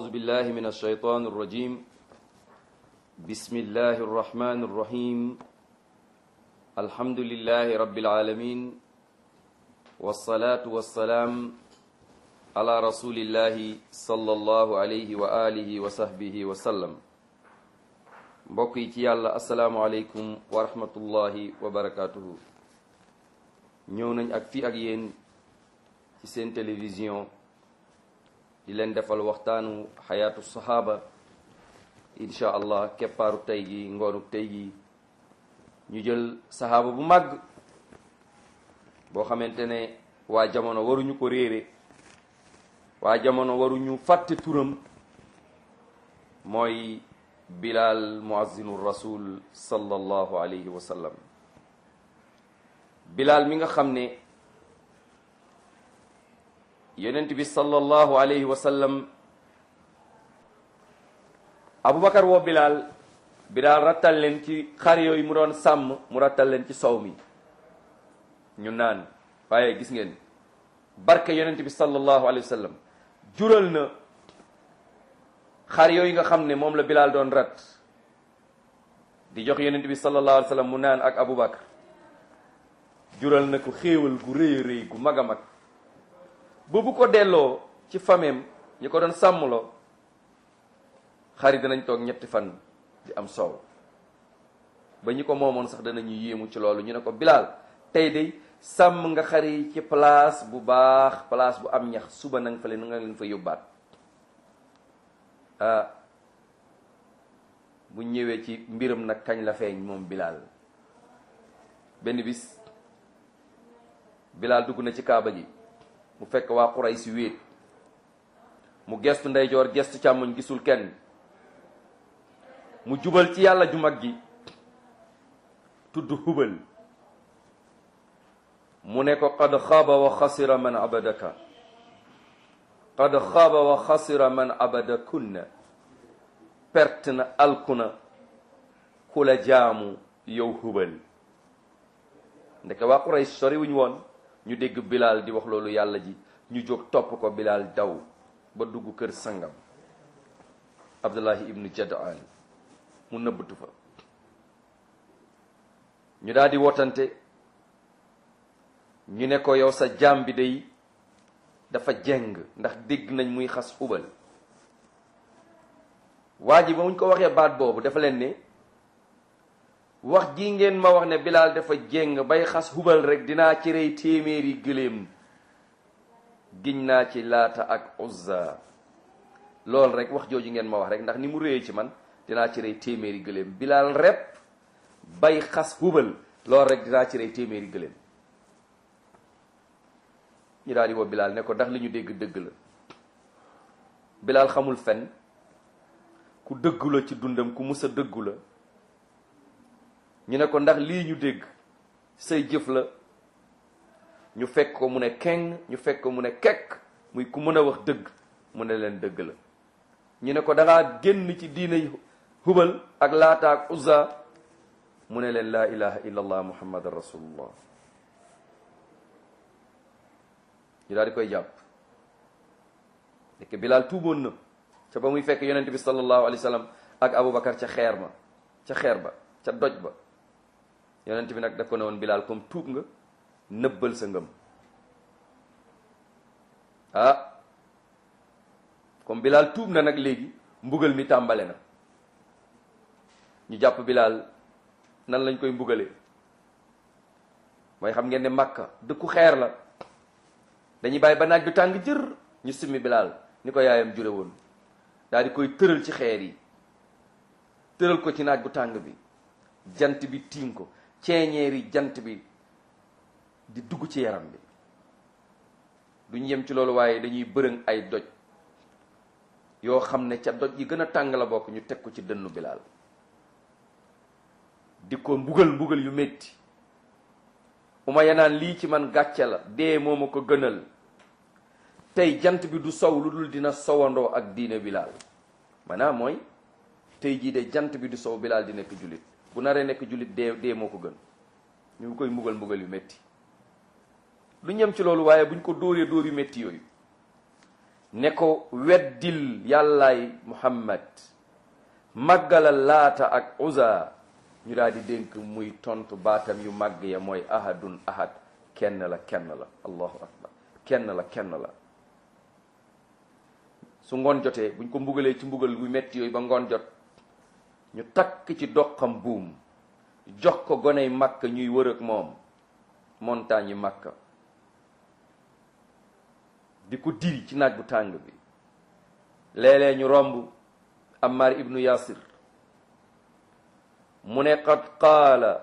بالله من الشيطان الرجيم بسم الله الرحمن الرحيم الحمد لله رب العالمين والصلاة والسلام على رسول الله صلى الله عليه وآله وصحبه وسلم mbokk yi ci yàlla asalaamualeykum wa rahmatullahi wa barakatuhu ñëw nañ ak fii ak yéen ci seen télévision di leen defal waxtaanu xayaatu saxaaba incha allah keppaaru tey gi ngoonu tey gi ñu jël saxaaba bu màgg boo xamante ne waa jamono waruñu ko réere waa jamono waruñu fàtte turam mooy bilal muazzinu rasul sallallahu alayhi wa sallam bilal mi nga xam ne yonent bi sallallahu alayhi wa sallam aboubacar woo bilal bilal rattal leen ci xar yooyu mu doon sàmm mu rattal leen ci sow mi ñu naan waaye gis ngeen barke yonent bi sallallahu alayhi wa sallam jural na xar yooyu nga xam ne moom la bilal doon rat di jox yonent bi sallallahu alayhi wa sallam mu naan ak aboubacar jural na ko xéewal gu rëy a rëy gu mag a mag ba bu ko delloo ci fameem ñi ko doon sàmmloo xar yi danañ toog ñetti fan di am soow ba ñi ko moomoon sax danañu yéemu ci loolu ñu ne ko bilaal tey de sàmm nga xar yi ci place bu baax place bu am ñax suba na nga fa leen nga leen fa yóbbaat ah bu ñëwee ci mbiram nag kañ la feeñ moom bilaal benn bis bilaal dugg na ci kaaba ji mu fekk waa xuray si wéet mu gestu ndeyjoor gestu càmmoñ gisul kenn mu jubal ci yàlla ju mag gi tudd hubal mu ne ko qad xaaba wa xasira man abadaka qad xaaba wa xasira man abadakunna perte na alkuna ku la jaamu yow hubal ndeke waa xuray sori wuñ woon ñu dégg bilaal di wax loolu yàlla ji ñu jóg topp ko bilaal daw ba dugg kër sangam abdullahi ibnu jadaan mu nëbbatu fa ñu daal di wotante ñu ne ko yow sa jaam bi day dafa jeng ndax dégg nañ muy xas xubal waa ji ba muñ ko waxee baat boobu dafa leen ne wax ji ngeen ma wax ne bilaal dafa jéng bay xas hubal rek dinaa ci rey téeméeri gëléem giñ naa ci laata ak uzza loolu rek wax jooju ngeen ma wax rek ndax ni mu réyee ci man dinaa ci rey téeméeri gëléem bilaal rep bay xas hubal loolu rek dinaa ci rey téeméeri gëléem ñu daal di woo bilaal ne ko ndax li ñu dégg dëgg la bilaal xamul fen ku dëggu la ci dundam ku mus a dëggu la ñu ne ko ndax lii ñu dégg say jëf la ñu fekk ko mu ne keng ñu fekk ko mu ne kekk muy ku mën a wax dëgg mu ne leen dëgg la ñu ne ko dangaa génn ci diinay hubal ak laata ak uzza mu ne leen laa ilaha illa allah muhammadan rasulullah ñu daal di koy jàpp nekk bilaal tuuboon na ca ba muy fekk yonent bi sallallahu alayhi wa sallam ak aboubacar ca xeer ma ca xeer ba ca doj ba yonent bi nag daf ko ne woon bilaal comme tuub nga nëbbal sa ngëm ah comme bilaal tuub na nag léegi mbugal mi tàmbale na ñu jàpp bilaal nan lañ koy mbugale mooy xam ngeen ne màkka dëkku xeer la dañuy bàyyi ba naaj bi tàng jër ñu simmi bilaal ni ko yaayam jure woon daal di koy tëral ci xeer yi tëral ko ci naaj bu tàng bi jant bi tiim ko ceeñeeri jant bi di dugg ci yaram bi duñ yem ci loolu waaye dañuy bërëng ay doj yoo xam ne ca doj yi gën a tàng la bokk ñu teg ko ci dënnu bilaal di ko mbugal mbugal yu métti uma yanaan lii ci man gàcce la dee moo ma ko gënal tey jant bi du sow lu dul dina sowandoo ak diine bilaal maanaam mooy tey jii de jant bi du sow bilaal di nekk jullit bu naree nekk jullit dee dee moo ko gën ñu ngi koy mbugal mbugal yu métti lu ñem ci loolu waaye buñ ko dóoree dóor yu métti yooyu ne ko weddil yàllaay muhammad màggalal laata ak uza ñu daal di dénk muy tontu baatam yu màgg ya mooy ahadun ahad kenn la kenn la allahu akbar kenn la kenn la su ngoon jotee buñ ko mbugalee ci mbugal bu metti yooyu ba ngoon jot ñu takk ci doqam buum jox ko goney màkk ñuy wër ak moom montagne yi màkka di ko diri ci naaj bu tàng bi léeg-léeg ñu romb Ammar ibnu Yasir mu ne qad qaala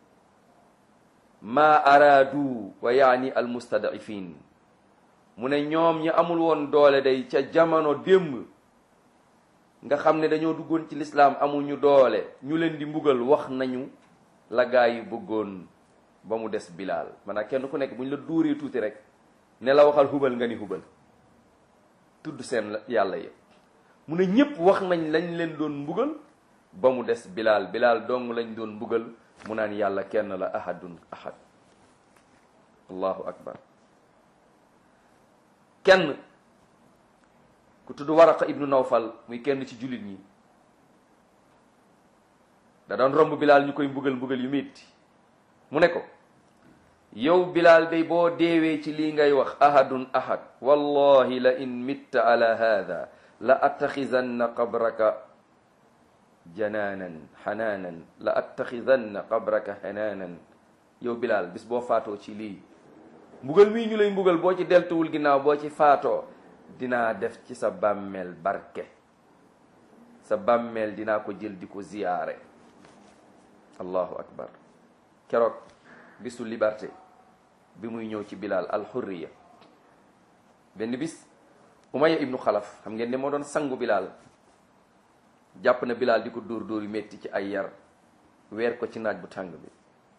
maa araadu wa yaani almustadifin mu ne ñoom ñi amul woon doole day ca jamono démb nga xam ne dañoo duggoon ci lislaam amuñu doole ñu leen di mbugal wax nañu la gaa yi bëggoon ba mu des bilaal maanaam kenn ku nekk bu ñu la dóoree tuuti rek ne la waxal hubal nga ni hubal tudd seen yàlla yëpp mu ne ñépp wax nañ lañ leen doon mbugal ba mu des bilaal bilaal dong lañ doon mbugal mu naan yàlla kenn la ahadun ahad allahu akbar kenn ku tudd waraqa ibnu nawfal muy kenn ci jullit ñi da doon romb bilaal ñu koy mbugal mbugal yu metti mu ne ko yow bilaal day boo deewee ci lii ngay wax ahadun ahad wallahi la in mitta ala hada la attaxidanna qabraka janaanan xanaanan la attaxidanna qabraka xanaanan yow bilaal bis boo faatoo ci lii mbugal mii ñu lay mbugal boo ci deltuwul ginnaaw boo ci faatoo dinaa def ci sa bàmmeel barke sa bàmmeel dinaa ko jël di ko ziyaare allahu akbar keroog bisu liberté bi muy ñëw ci bilal alxurriya benn bis umaya ibnu xalaf xam ngeen ne moo doon sangu bilal jàpp na bilal di ko dóor dóor yu metti ci ay yar weer ko ci naaj bu tàng bi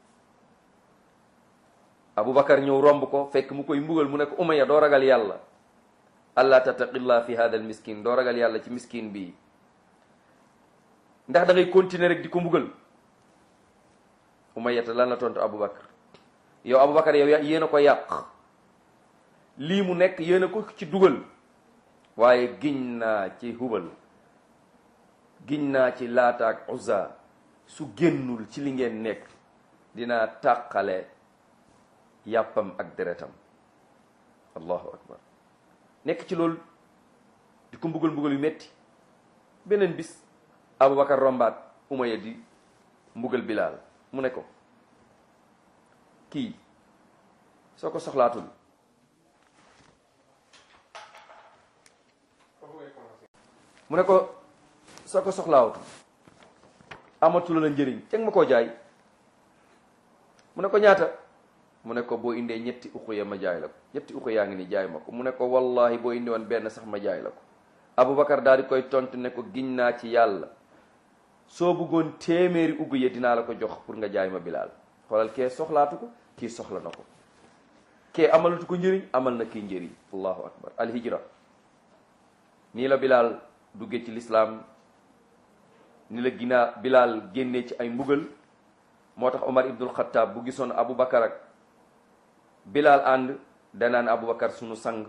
abubakar ñëw romb ko fekk mu koy mbugal mu ne ko umaya doo ragal yàlla allah tattaqillah fi hada al miskin doo ragal yàlla ci miskin bii ndax da ngay continuer rek di ko mbugal umayata lan la tontu abubakar yow abubakar yow yéen a ko yàq lii mu nekk yéen a ko ci dugal waaye giñ naa ci hubal giñ naa ci laata ak uzza su génnul ci li ngeen nekk dinaa tàqale yàppam ak deretam allahu akbar nekk ci loolu di ko mbugal mbugal yu metti beneen bis abubakar rombaat umaya di mbugal bilaal mu ne ko kii soo ko soxlaatul mu ne ko soo ko soxlaawutul amatul la njëriñ teg ma koo jaay mu ne ko ñaata mu ne ko boo indee ñetti uxuya ma jaay la ko ñetti uxuya yaa ngi ni jaay ma ko mu ne ko wallahi boo indi woon benn sax ma jaay la ko abubakar daal di koy tontu ne ko giñ naa ci yàlla soo bëggoon téeméeri ugg ya dinaa la ko jox pour nga jaay ma bilaal xoolal kee soxlaatu ko kii soxla na ko kee amalatu ko njëriñ amal na kii njëriñ allahu akbar alhijra nii la bilaal duggee ci lislaam ni la ginaa bilaal génnee ci ay mbugal moo tax omar ibnul xataab bu gisoon abubakar ak bilaal ànd danaan abubakar sunu sang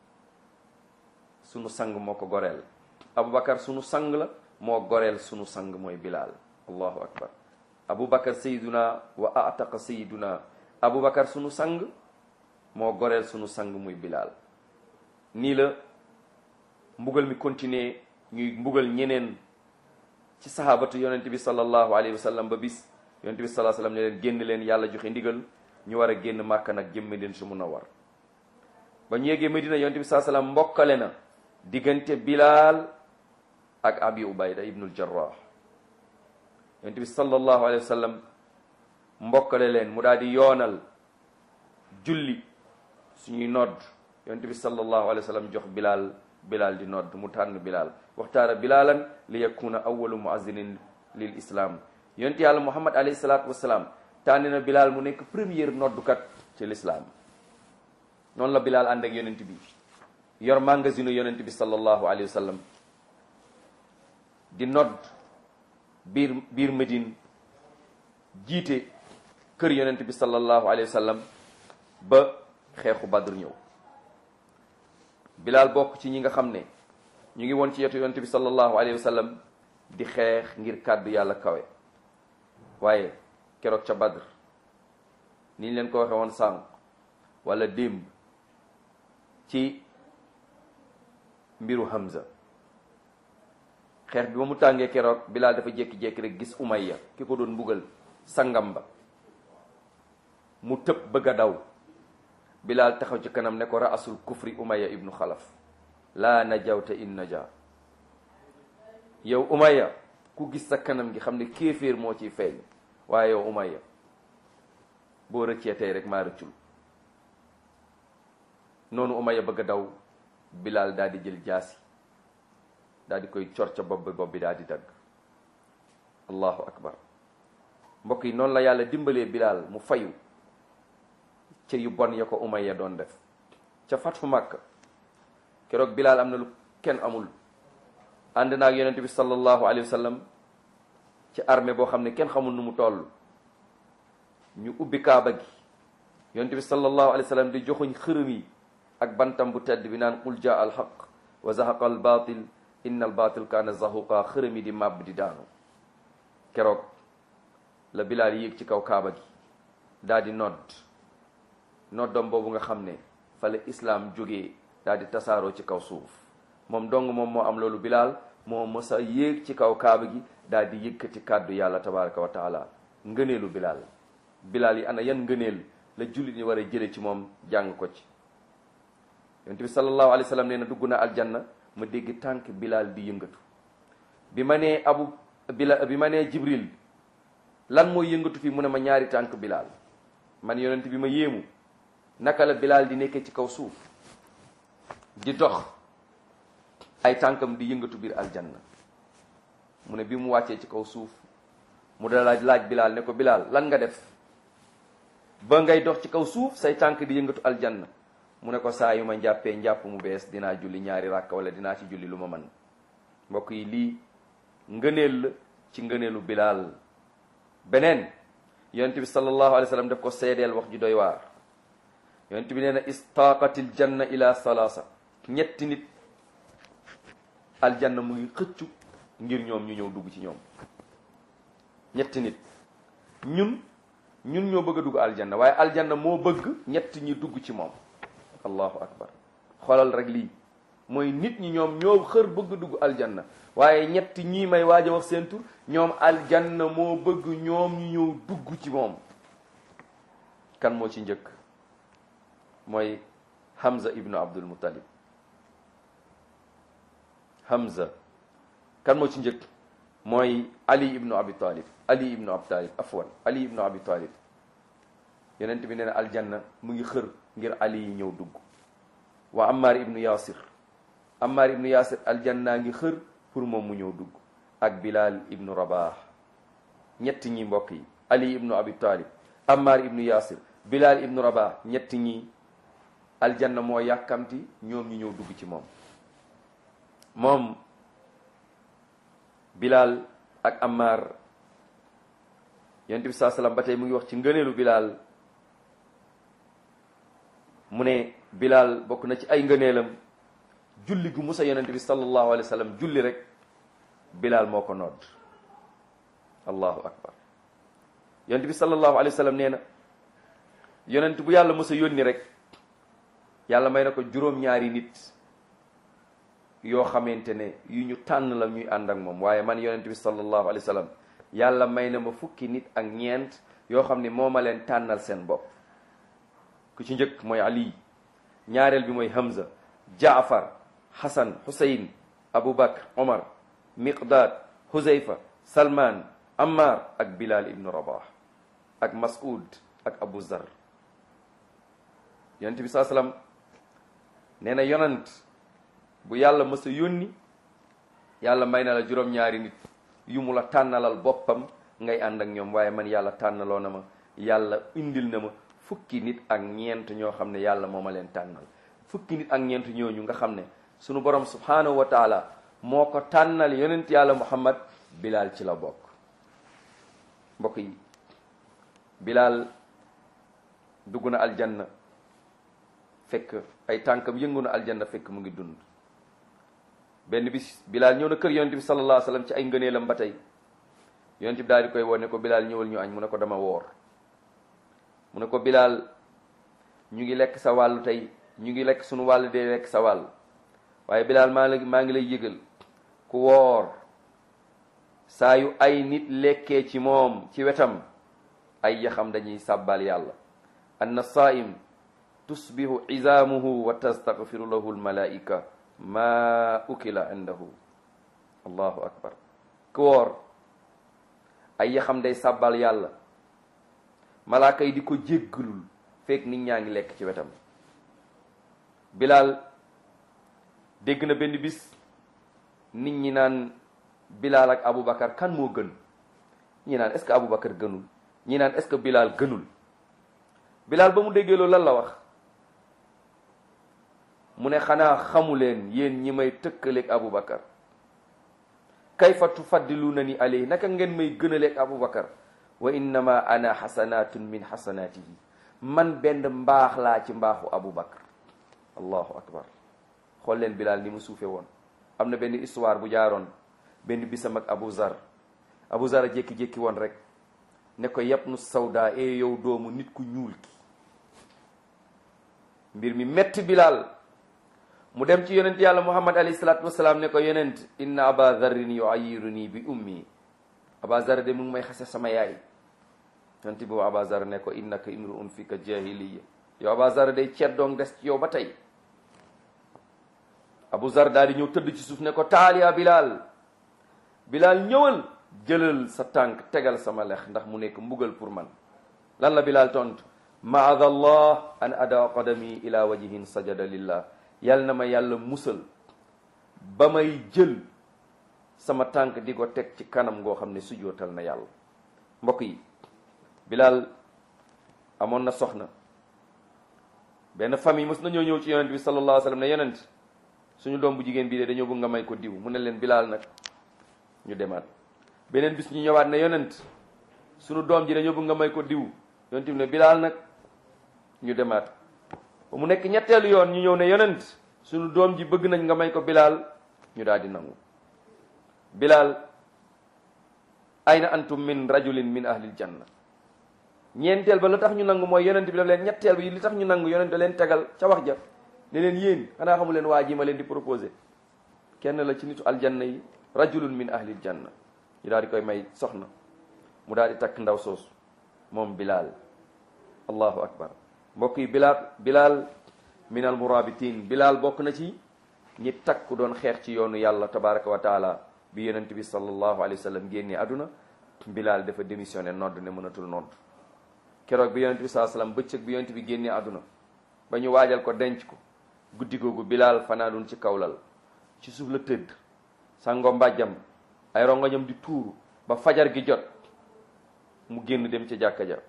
sunu sang moo ko goreel abubakar sunu sang la moo goreel sunu sang mooy bilaal allahu akbar abubakar sayiduna wa ataqa sayiduna abubakar sunu sang moo goreel sunu sang muy bilaal nii la mbugal mi continuer ñuy mbugal ñeneen ci sahabatu yonent bi sallallahu alayhi wa sallam ba bis yonent bi sallallahu alayhi wa sallam ne leen génn leen yàlla joxe ndigal ñu war a génn màkka nag jëm Medina su mun a war ba ñu yeggee Medina yonent bi sallallahu alayhi wa sallam mbokkale na diggante bilaal ak abi ubayda ibnul jarrah yonent bi sallallahu alayhi wa sallam mbokkale leen mu daal di yoonal julli suñuy nodd yonent bi sallallahu alayhi wa sallam jox bilaal bilaal di nodd mu tànn bilaal waxtaara bilaalan li yakuna awalu muazinin lil islam yonent yàlla muhammad alayhi salaatu wasalaam tànn na bilaal mu nekk première noddukat ci lislaam noonu la bilaal ànd ak yonent bi yor magasinu yonent bi sallallahu alayhi wa sallam di nodd biir biir Medine jiite kër yonent bi sallallahu alayhi wa sallam ba xeexu Badr ñëw bilaal bokk ci ñi nga xam ne ñu ngi woon ci yetu yonent bi sallallahu alayhi wa sallam di xeex ngir kàddu yàlla kawe waaye keroog ca badr ni ñu leen ko waxe woon sànq wala démb ci mbiru Hamza xeex bi ba mu tàngee keroog bilaal dafa jékki-jékki rek gis umayya ki ko doon mbugal sangam ba mu tëb bëgg a daw bilaal taxaw ci kanam ne ko raasul kufri umayya ibnu xalaf laa najawta in naja yow umayya ku gis sa kanam gi xam ne kéeféer moo ciy feeñ waaye yow umayya boo rëccee tey rek maa rëccul noonu umayya bëgg a daw bilaal daal di jël jaasi daal di koy cor ca bopp bi bopp bi daal di dagg allahu akbar mbokk yi noonu la yàlla dimbalee bilaal mu fayu ca yu bon ya ko umayya doon def ca fatfu màkk keroog bilaal am na lu kenn amul ànd naag yonent bi sallallahu alayhi wa sallam ci armée boo xam ne kenn xamul nu mu toll ñu ubbi kaaba gi yonent bi sallallahu alayhi wa sallam di joxuñ xërëm yi ak bantam bu tedd bi naan qul jaa al haq wa zahaqa al batil inna al batil kaana zahuqa xërëm yi di màbb di daanu keroog la bilaal yéeg ci kaw kaaba gi daal di nodd noddom boobu nga xam ne fa la islaam jógee daal di tasaaroo ci kaw suuf moom dong moom moo am loolu bilaal moo mës a yéeg ci kaw kaaba gi daal di yëkkati kàddu yàlla tabaraka wa taala ngëneelu bilaal bilaal yi ana yan ngëneel la jullit ñi war a jële ci moom jàng ko ci yonent bi sallallahu alayhi wa sallam nee na dugg na aljanna ma dégg tànk bilaal di yëngatu bi ma nee abu bila bi ma nee jibril lan mooy yëngatu fii mu ne ma ñaari tànk bilaal man yonent bi ma yéemu naka la bilaal di nekkee ci kaw suuf di dox ay tànkam di yëngatu biir aljanna mu ne bi mu wàccee ci kaw suuf mu da laaj laaj bilaal ne ko bilaal lan nga def ba ngay dox ci kaw suuf say tànk di yëngatu aljanna mu ne ko saa yu ma njàppee njàpp mu bees dinaa julli ñaari ràkk wala dinaa ci julli lu ma man mbokk yi lii ngëneel la ci ngëneelu bilaal beneen yonent bi sallallahu alayhi wa sallam daf ko seedeel wax ju doy waar yonent bi nee na istaqatil janna ila salaasa ñetti nit aljanna mu ngi xëccu ngir ñoom ñu ñëw dugg ci ñoom ñetti nit ñun ñun ñoo bëgg a dugg aljanna waaye aljanna moo bëgg ñett ñi dugg ci moom allahu akbar xoolal rek lii mooy nit ñi ñoom ñoo xër bëgg dugg aljanna waaye ñett ñii may waaj a wax seen tur ñoom aljanna moo bëgg ñoom ñu ñëw dugg ci moom kan moo ci njëkk mooy Hamza ibnu Abdul Muttalib Hamza kan moo ci njëkk mooy Ali ibnu Abi Talib Ali ibnu Abi Talib afwan Ali ibnu Abi Talib yonent bi nee na aljanna mu ngi xër ngir Ali yi ñëw dugg wa Ammar ibnu Yasir Ammar ibnu Yasir aljanna ngi xër pour moom mu ñëw dugg ak Bilal ibnu Rabah ñett ñi mbokk yi Ali ibnu Abi Talib Ammar ibnu Yasir Bilal ibnu Rabah ñett ñi aljanna moo yàkkamti ñoom ñu ñëw dugg ci moom moom Bilal ak Ammar yonent bi saa salaam ba tey mu ngi wax ci ngëneelu Bilal mu ne Bilal bokk na ci ay ngëneelam julli gu musa yonent bi sallallahu alayhi wa sallam julli rek Bilal moo ko nodd allahu akbar yonent bi sallallahu alayhi wa sallam nee na yonent bu yàlla musa yónni rek yàlla may na ko juróom-ñaari nit yoo xamante ne yu ñu tànn la ñuy ànd ak moom waaye man yonent bi sallallahu alayhi wa sallam yàlla may na ma fukki nit ak ñeent yoo xam ne moo ma leen tànnal seen bopp ku ci njëkk mooy Ali ñaareel bi mooy Hamza Jaafar Hasan Husayn Abu Bakr Omar Miqdad Huzayfa Salman Ammar ak Bilal ibnu Rabah ak Mas'ud ak Abu Zar yonent bi saa salaam nee na yonant bu yàlla mës a yónni yàlla may na la juróom-ñaari nit yu mu la tànnalal boppam ngay ànd ak ñoom waaye man yàlla tànnaloo na ma yàlla indil na ma fukki nit ak ñeent ñoo xam ne yàlla moo ma leen tànnal fukki nit ak ñeent ñooñu nga xam ne sunu borom subhanahu wa taala moo ko tànnal yonent yàlla muhammad bilal ci la bokk mbokk yi bilal dugg na aljanna fekk ay tànkam yëngu na aljanna fekk mu ngi dund benn bis bilaal ñëw na kër yonent bi sallallahu alayhi wasallam ci ay ngëneelam ba tey yonent bi daal di koy wone ko bilaal ñëwal ñu añ mu ne ko dama woor mu ne ko bilaal ñu ngi lekk sa wàllu tey ñu ngi lekk suñu wàll dee lekk sa wàll waaye bilaal maa la maa ngi lay yëgal ku woor saa yu ay nit lekkee ci moom ci wetam ay yaxam dañuy sàbbal yàlla anna saim tusbihu izaamuhu wa tastaghfiru lahu almalaika ma ukila indahu allahu akbar ku woor ay yaxam day sàbbal yàlla malaaka yi di ko jéggalul fekk nit ñaa ngi lekk ci wetam bilaal dégg na benn bis nit ñi naan bilaal ak aboubacar kan moo gën ñi naan est-ce que aboubacar gënul ñi naan est-ce que bilaal gënul bilaal ba mu déggee loolu lan la wax mu ne xanaa xamu leen yéen ñi may tëkkaleeg aboubacar kayfa tufaddiluuna ni alayhi naka ngeen may gënaleeg aboubacar wa innama ana xasanatun min xasanatihi man benn mbaax laa ci mbaaxu aboubacar allahu akbar xool leen bilaal ni mu suufe woon am na benn histoire bu jaaroon benn bisam ak Abu Zar Abu Zar a jékki-jékki woon rek ne ko yàpp nu sawda e yow doomu nit ku ñuul ki mbir mi metti Bilal mu dem ci yonent yàlla Muhammad alayhi salaatu wasalaam ne ko yonent inna aba zarrin yuayiruni bi ummi aba zar de mu ngi may xase sama yaay yonent bi aba zar ne ko innaka imruun fika jahiliya yow aba zar day ceet doong des ci yow ba tey Abu Zar daal di ñëw tëdd ci suuf ne ko taal yaa Bilal Bilal ñëwal jëlal sa tànk tegal sama lex ndax mu nekk mbugal pour man lan la Bilal tontu maada allah an ada qadami ila wajhin sajada lillah yal na ma yàlla musal ba may jël sama tànk di ko teg ci kanam ngoo xam ne sujootal na yàlla mbokk yi Bilal amoon na soxna benn famille mos nañoo ñëw ci yonent bi sallallahu alayhi wa sallam ne yonent suñu doom bu jigéen bii de dañoo bëgg nga may ko diw mu ne leen bilaal nag ñu demaat beneen bis ñu ñëwaat ne yonent suñu doom ji dañoo bëgg nga may ko diw yonent bi ne bilaal nag ñu demaat ba mu nekk ñetteelu yoon ñu ñëw ne yonent suñu doom ji bëgg nañ nga may ko bilaal ñu daal di nangu bilaal ayna antum min rajulin min ahlil janna ñeenteel ba la tax ñu nangu mooy yonent bi daf leen ñetteel bi li tax ñu nangu yonent da leen tegal ca wax ja ne leen yéen xanaa xamu leen waa ji ma leen di proposé kenn la ci nitu aljanna yi rajulun min ahlil janna ñu daal di koy may soxna mu daal di takk ndaw soosu moom bilaal allahu akbar mbokk yi bilaal bilaal min al murabitin bilaal bokk na ci ñi takku doon xeex ci yoonu yàlla tabaraka wa taala bi yonent bi sallallahu alayhi wa sallam génnee àdduna bilaal dafa démissionné nodd ne mënatul nodd keroog bi yonent bi sallallahu alayhi wa sallam bëccëg bi yonent bi génnee àdduna ba ñu waajal ko denc ko guddi googu bilaal fanaanun ci kawlal ci suuf la tëdd sango mbàjjam ay rongoñam di tuuru ba fajar gi jot mu génn dem ca jàkka ja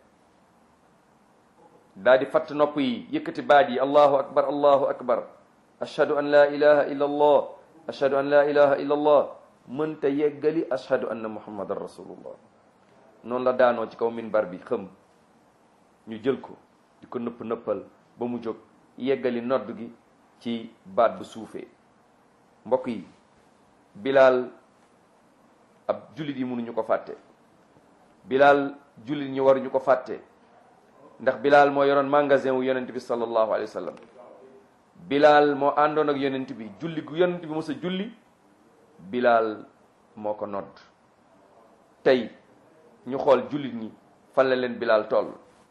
daa di fatt nopp yi yëkkati baat yi allahu akbar allahu akbar ashhadu an la ilaha illa allah ashhadu an la ilaha illa allah mënta yeggali ashhadu anna muhammadan rasulullah noonu la daanoo ci kaw minbar bi xëm ñu jël ko di ko nëpp nëppal ba mu jóg yeggali nodd gi ci baat bu suufee mbokk yi bilaal ab jullit yi mënuñu ko fàtte bilaal jullit ñi waruñu ko fàtte ndax bilaal moo yoroon magasin wu yonent bi sallallahu alayhi wa sallam bilaal moo àndoon ak yonent bi julli gu yonent bi mos a julli bilaal moo ko nodd tey ñu xool jullit ñi fan la leen bilaal toll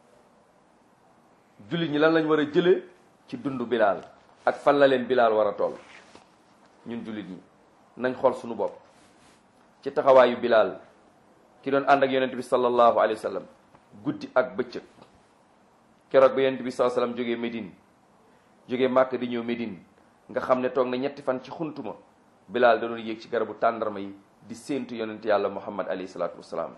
jullit ñi lan lañ war a jëlee ci dundu bilaal ak fan la leen bilaal war a toll ñun jullit ñi nañ xool suñu bopp ci taxawaayu bilaal ki doon ànd ak yonent bi sallallahu alayhi wa sallam guddi ak bëccëg keroog ba yonent bi sallallahu alayhi wa sallam jógee Médine jógee Màkk di ñëw Médine nga xam ne toog na ñetti fan ci xuntuma bilaal da doon yéeg ci garabu tàndarma yi di séentu yonent yàlla muhammad alayhi salaatu wasalaam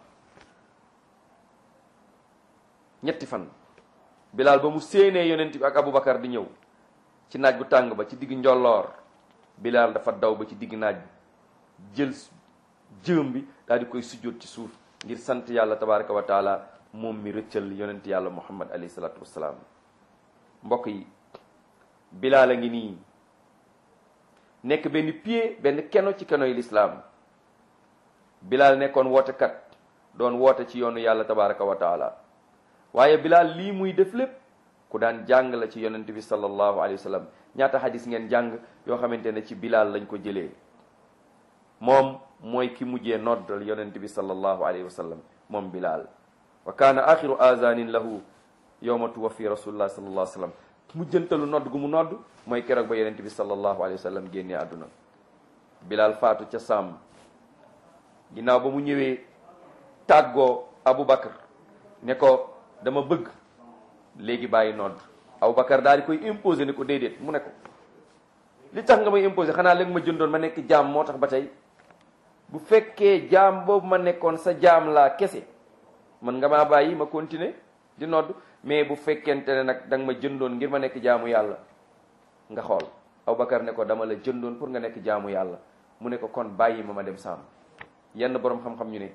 ñetti fan bilaal ba mu séenee yonent bi ak aboubacar di ñëw ci naaj bu tàng ba ci digg njolloor bilaal dafa daw ba ci digg naaj bi jël jëm bi daal di koy sujjóot ci suuf ngir sant yàlla tabaraka wa taala moom mi rëccal yonent yàlla muhammad alayhi salaatu wasalaam mbokk yi bilaal a ngi nii nekk benn pied benn keno ci keno yi lislaam bilaal nekkoon wootekat doon woote ci yoonu yàlla tabaraka wa taala waaye bilaal lii muy def lépp ku daan jàng la ci yonent bi sallallahu alayhi wa sallam ñaata xadis ngeen jàng yoo xamante ne ci bilaal lañ ko jëlee moom mooy ki mujjee noddal yonent bi sallallahu alayhi wa sallam moom bilaal wa kaana axiru azanin lahu yowma tuwaffi rasulullah sallallahu alayhi wa sallam mujjantalu nodd gu mu nodd mooy keroog ba yonent bi sallallahu alayhi wa sallam génnee àdduna bilaal faatu ca sàmm ginnaaw ba mu ñëwee tàggoo Aboubacar ne ko dama bëgg léegi bàyyi nodd Aboubacar daal di koy imposer ne ko déedéet mu ne ko li tax nga may imposer xanaa léegi ma jëndoon ma nekk jaam moo tax ba tey bu fekkee jaam boobu ma nekkoon sa jaam laa kese man nga maa bàyyi ma continuer di nodd mais bu fekkente ne nag da nga ma jëndoon ngir ma nekk jaamu yàlla nga xool Aboubacar ne ko dama la jëndoon pour nga nekk jaamu yàlla mu ne ko kon bàyyi ma ma dem sàmm yenn boroom xam-xam ñu ne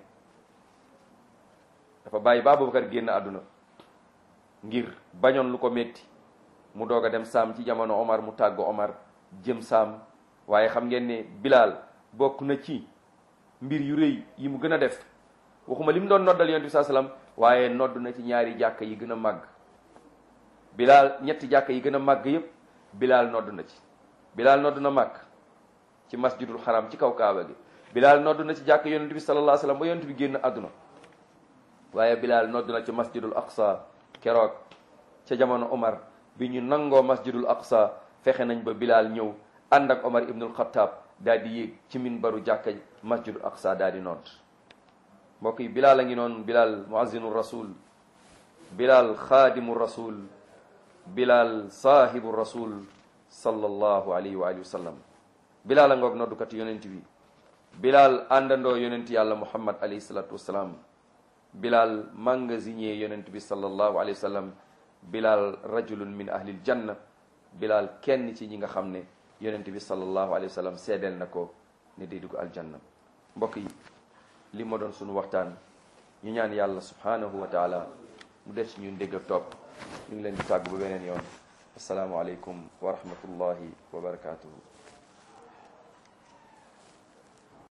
dafa bàyyi ba Aboubacar génn àdduna ngir bañoon lu ko metti mu doog a dem saam ci jamono Omar mu tàggu Omar jëm saam waaye xam ngeen ne Bilal bokk na ci mbir yu rëy yi mu gën a def waxuma li mu doon noddal yonent bi saa salaam waaye nodd na ci ñaari jàkka yi gën a màgg Bilal ñetti jàkka yi gën a màgg yépp Bilal nodd na ci Bilal nodd na màgg ci masjidul xaram ci kaw kaaba gi Bilal nodd na ci jàkka yonent bi sallallahu alayhi wasallam ba yonent bi génn àdduna waaye Bilal nodd na ci masjidul aqsa keroog ca jamono Omar bi ñu nangoo masjidul aqsa fexe nañ ba Bilal ñëw ànd ak Omar ibnul Xattaab daal di yéeg ci minbaru jàkka masjidul aqsa daal di nodd mbokk yi Bilal a ngi noonu Bilal muazzinu rasul Bilal xaadimu rasul Bilal saahibu rasul sallallahu alayhi wa alihi wa sallam Bilal a ngoog noddukati yonent bi Bilal àndandoo yonent yàlla Muhammad alayhi salatu wasalaam Bilal magasinier yonent bi sallallahu alayhi wa sallam Bilal rajulun min ahlil janna Bilal kenn ci ñi nga xam ne yonent bi sallallahu alayhi wa sallam seedeel na ko ne day dugg aljanna mbokk yi li ma doon sunu waxtaan ñu ñaan yàlla subhanahu wa taala mu def ci ñun dégg ak topp ñu ngi leen di tàggu ba beneen yoon asalaamualeykum wa rahmatullahi wa barakatuhu